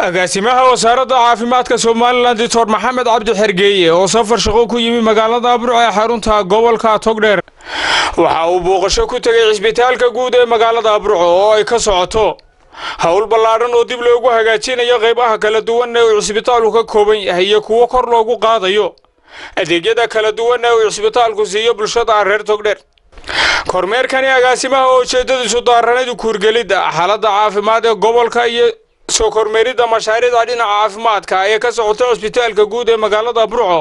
agaasimaha wasaaradda caafimaadka somalilan doctor maxamed cabdi xergeeye oo safar shaqo ku yimi magaalada abruc ee xarunta gobolka togdheer waxa uu booqasho ku tegay cisbitaalka guud ee magaalada abruco oo ay ka socoto howl ballaadhan oo dib loogu hagaajinayo qaybaha kala duwan ee uu cisbitaalku ka kooban yahay iyo kuwo kor loogu qaadayo adeegyada kala duwan ee uu cisbitaalku siiyo bulshada reer togdheer kormeerkani agaasimaha oo ujeedadiisu daaranadu kuurgelidda xaaladda caafimaad ee gobolka iyo soo kormeeridda mashaariicda dhinaca caafimaadka ee ka socota cisbitaalka guud ee magaalada burco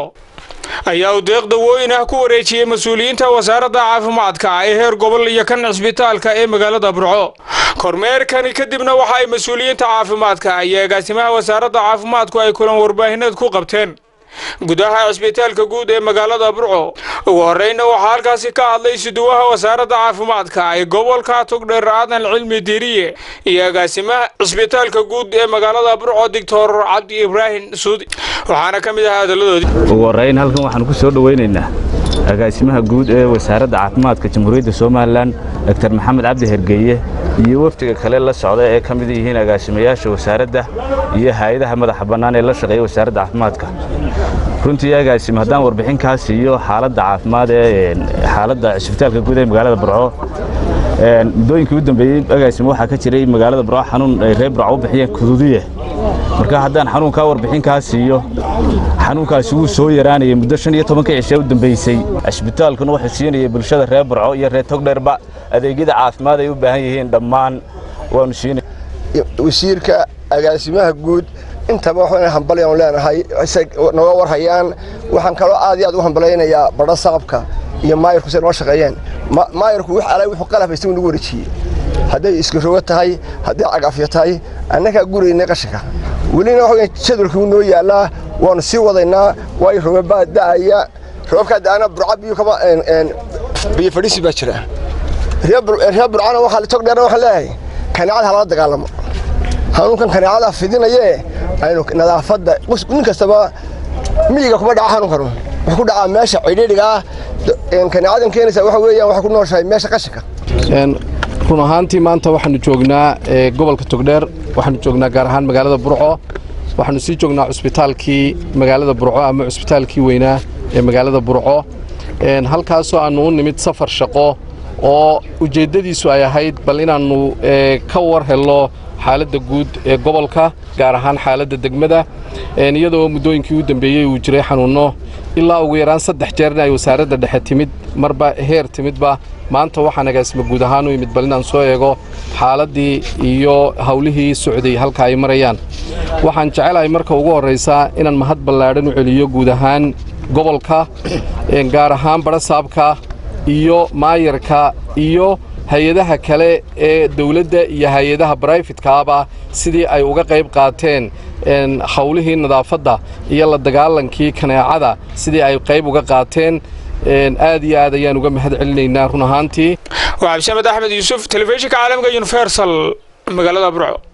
ayaa uu deeq dawooyin ah ku wareejiyey mas-uuliyiinta wasaaradda caafimaadka ee heer gobol iyo kan cisbitaalka ee magaalada burco kormeerkani kadibna waxa ay mas-uuliyiinta caafimaadka iyo agaasimaha wasaaradda caafimaadku ay kulan warbaahineed ku qabteen gudaha cisbitaalka guud ee magaalada burco ugu horreyna waxaa halkaasi ka hadlay siduwaha wasaaradda caafimaadka ee gobolka togdheer aadan cilmi diiriye iyo agaasimaha cisbitaalka guud ee magaalada burco doctor cabdi ibraahim suudi waxaana ka mid ahaa hadaladoodii ugu horrayn halkan waxaan ku soo dhowaynaynaa agaasimaha guud ee wasaaradda caafimaadka jamhuuriyadda somalilan doctor maxamed cabdi hergeeye iyo wafdiga kale la socda ee ka mid yihiin agaasimayaasha wasaaradda iyo hay-adaha madaxa bannaan ee la shaqeeya wasaaradda caafimaadka runtii agaasima haddaan warbixin kaa siiyo xaaladda caafimaad ee xaaladda cisbitaalka guud ee magaalada burco muddooyinkii u dambeeyey agaasima waxaa ka jiray magaalada burco xanuun ay reer burco u bixiyeen kuduudiye marka haddaan xanuunkaa warbixin kaa siiyo xanuunkaasi wuu soo yaraanayay muddo shan iyo tobanka cishe u dambaysay cisbitaalkuna wuxuu siinayay bulshada reer burco iyo reer togdheerba adeegyada caafimaad ay u baahan yihiin dhammaan waanu siinay wasiirka agaasimaha guud intaba waxaan hambalyan leenahay noga warhayaan waxaan kaloo aad iyo aad u hambalaynayaa badho saqabka iyo maayirku say noo shaqeeyeen maayirku wix alay wuxuu qalab haysta nagu wareejiyey hadday iskarogo tahay hadday cagafyo tahay annagaa guraynay qashinka welina waxa jadwalka wuu noo yaallaa waanu sii wadaynaa waayo roobabaa da'aya roobabkaa da'ana burca biyo kama biyo fadhiisi baa jira reer burcana waxaa togdheerna waxaan leeyahay kaneecada halala dagaalamo xanuunkan kaneecada fidinayee aynu nadaafadda nin kastaba miyiga kuma dhaca xanuunkanu wuxuu ku dhacaa meesha cidhiidhigaa kaneecadan keenaysa waxa weeyaan waxay ku nooshahay meesha qashinka run ahaantii maanta waxaanu joognaa gobolka togdheer waxaanu joognaa gaar ahaan magaalada burco waxaanu sii joognaa cusbitaalkii magaalada burco ama cusbitaalkii weynaa ee magaalada burco halkaasoo aannu u nimid safar shaqo oo ujeeddadiisu ay ahayd bal inaannu ka war helno xaaladda guud ee gobolka gaar ahaan xaaladda degmada iyadoo muddooyinkii u dambeeyey uu jiray xanuunno ilaa ugu yaraan saddex jeerna ay wasaaradda dhexe timid marba heer timidba maanta waxaan agaasima guud ahaan u yimid bal inaan soo eego xaaladdii iyo hawlihii socday halka ay marayaan waxaan jecelahay marka ugu horraysaa inaan mahad ballaadhan u celiyo guud ahaan gobolka gaar ahaan badhasaabka iyo maayarka iyo hay-adaha kale ee dawladda iyo hay-adaha barayfitkaaba sidii ay uga qayb qaateen hawlihii nadaafadda iyo la dagaalankii kaneecada sidii ay qayb uga qaateen aad iyo aad ayaan uga mahad celinaynaa run ahaantii waa cabdisamed axmed yuusuf telefishinka caalamka universal magaalada burco